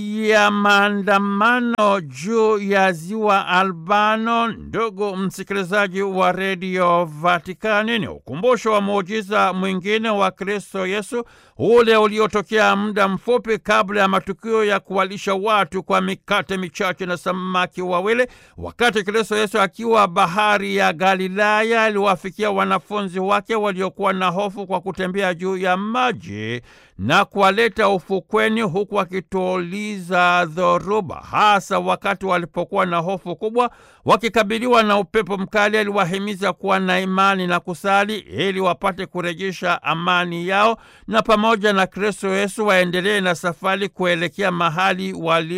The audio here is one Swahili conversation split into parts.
ya maandamano juu ya ziwa Albano. Ndugu msikilizaji wa redio Vatikani, ni ukumbusho wa muujiza mwingine wa Kristo Yesu, ule uliotokea muda mfupi kabla ya matukio ya kuwalisha watu kwa mikate michache na samaki wawili. Wakati Kristo Yesu akiwa bahari ya Galilaya, aliwafikia wanafunzi wake waliokuwa na hofu kwa kutembea juu ya maji na kuwaleta ufukweni huku akituliza dhoruba, hasa wakati walipokuwa na hofu kubwa wakikabiliwa na upepo mkali. Aliwahimiza kuwa na imani na kusali ili wapate kurejesha amani yao, na pamoja na Kristo Yesu waendelee na safari kuelekea mahali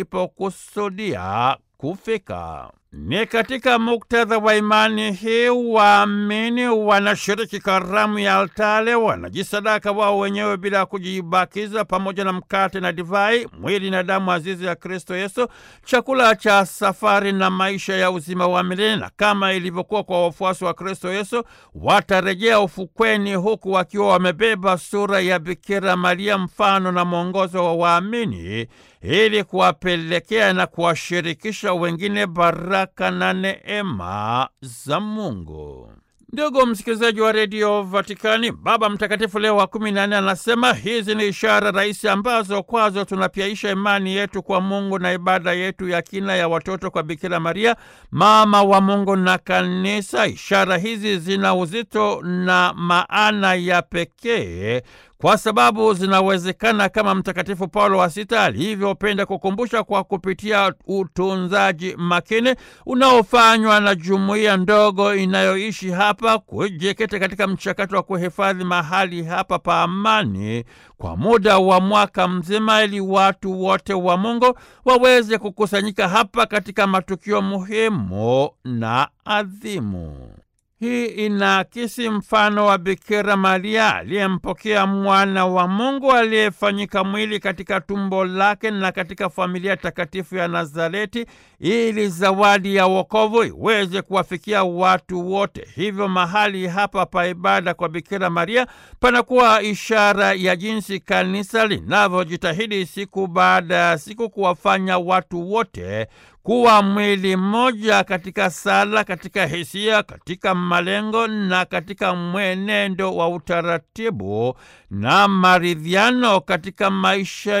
walipokusudia kufika. Ni katika muktadha wa imani hii waamini wanashiriki karamu ya altare, wanajisadaka wao wenyewe bila kujibakiza, pamoja na mkate na divai, mwili na damu azizi ya Kristo Yesu, chakula cha safari na maisha ya uzima wa milele. Na kama ilivyokuwa kwa wafuasi wa Kristo Yesu, watarejea ufukweni, huku wakiwa wamebeba sura ya Bikira Maria, mfano na mwongozo wa waamini ili kuwapelekea na kuwashirikisha wengine baraka na neema za Mungu. Ndugu msikilizaji wa redio Vatikani, Baba Mtakatifu Leo wa kumi na nne anasema hizi ni ishara rahisi ambazo kwazo tunapyaisha imani yetu kwa Mungu na ibada yetu ya kina ya watoto kwa Bikira Maria, mama wa Mungu na Kanisa. Ishara hizi zina uzito na maana ya pekee kwa sababu zinawezekana kama Mtakatifu Paulo wa Sita alivyopenda kukumbusha, kwa kupitia utunzaji makini unaofanywa na jumuiya ndogo inayoishi hapa, kujikita katika mchakato wa kuhifadhi mahali hapa pa amani kwa muda wa mwaka mzima, ili watu wote wa Mungu waweze kukusanyika hapa katika matukio muhimu na adhimu. Hii inaakisi mfano wa Bikira Maria aliyempokea mwana wa Mungu aliyefanyika mwili katika tumbo lake na katika familia takatifu ya Nazareti, ili zawadi ya wokovu iweze kuwafikia watu wote. Hivyo mahali hapa pa ibada kwa Bikira Maria panakuwa ishara ya jinsi kanisa linavyojitahidi siku baada ya siku kuwafanya watu wote kuwa mwili mmoja katika sala, katika hisia, katika malengo na katika mwenendo wa utaratibu na maridhiano katika maisha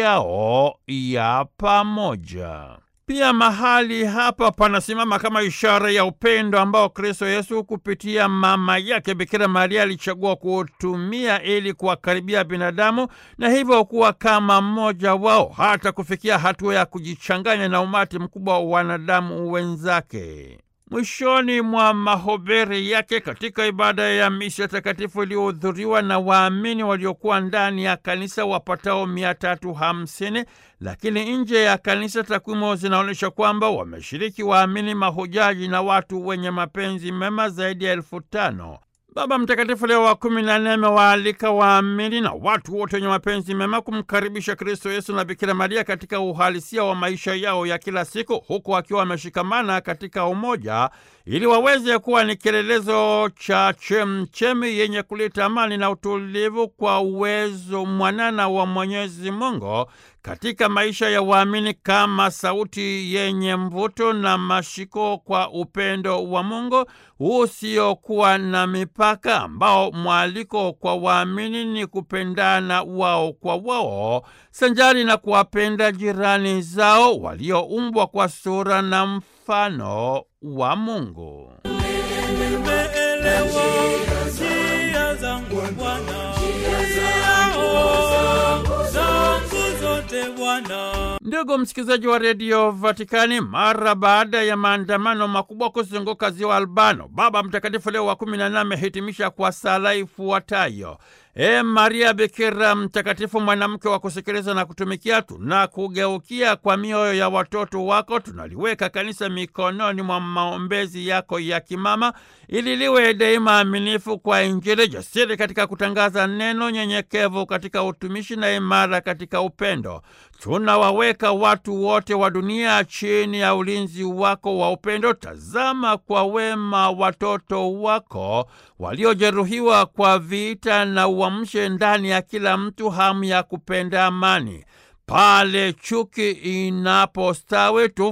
yao ya pamoja. Pia mahali hapa panasimama kama ishara ya upendo ambao Kristo Yesu kupitia mama yake Bikira Maria alichagua kutumia ili kuwakaribia binadamu na hivyo kuwa kama mmoja wao, hata kufikia hatua ya kujichanganya na umati mkubwa wa wanadamu wenzake. Mwishoni mwa mahubiri yake katika ibada ya misa takatifu iliyohudhuriwa na waamini waliokuwa ndani ya kanisa wapatao mia tatu hamsini, lakini nje ya kanisa takwimu zinaonyesha kwamba wameshiriki waamini, mahujaji na watu wenye mapenzi mema zaidi ya elfu tano. Baba Mtakatifu Leo wa kumi na nne amewaalika waamini na watu wote wenye mapenzi mema kumkaribisha Kristo Yesu na Bikira Maria katika uhalisia wa maisha yao ya kila siku, huku wakiwa wameshikamana katika umoja, ili waweze kuwa ni kielelezo cha chemchemi yenye kuleta amani na utulivu kwa uwezo mwanana wa Mwenyezi Mungu katika maisha ya waamini kama sauti yenye mvuto na mashiko kwa upendo wa Mungu usiokuwa na mipaka, ambao mwaliko kwa waamini ni kupendana wao kwa wao, sanjari na kuwapenda jirani zao walioumbwa kwa sura na mfano wa Mungu. Ndugu msikilizaji wa redio Vatikani, mara baada ya maandamano makubwa kuzunguka ziwa Albano, Baba Mtakatifu Leo wa kumi na nane amehitimisha kwa sala ifuatayo: E Maria Bikira mtakatifu, mwanamke wa kusikiliza na kutumikia, tunakugeukia kwa mioyo ya watoto wako. Tunaliweka kanisa mikononi mwa maombezi yako ya kimama, ili liwe daima aminifu kwa Injili, jasiri katika kutangaza neno, nyenyekevu katika utumishi na imara katika upendo. Tunawaweka watu wote wa dunia chini ya ulinzi wako wa upendo. Tazama kwa wema watoto wako waliojeruhiwa kwa vita na uamshe ndani ya kila mtu hamu ya kupenda amani. pale chuki inapostawi.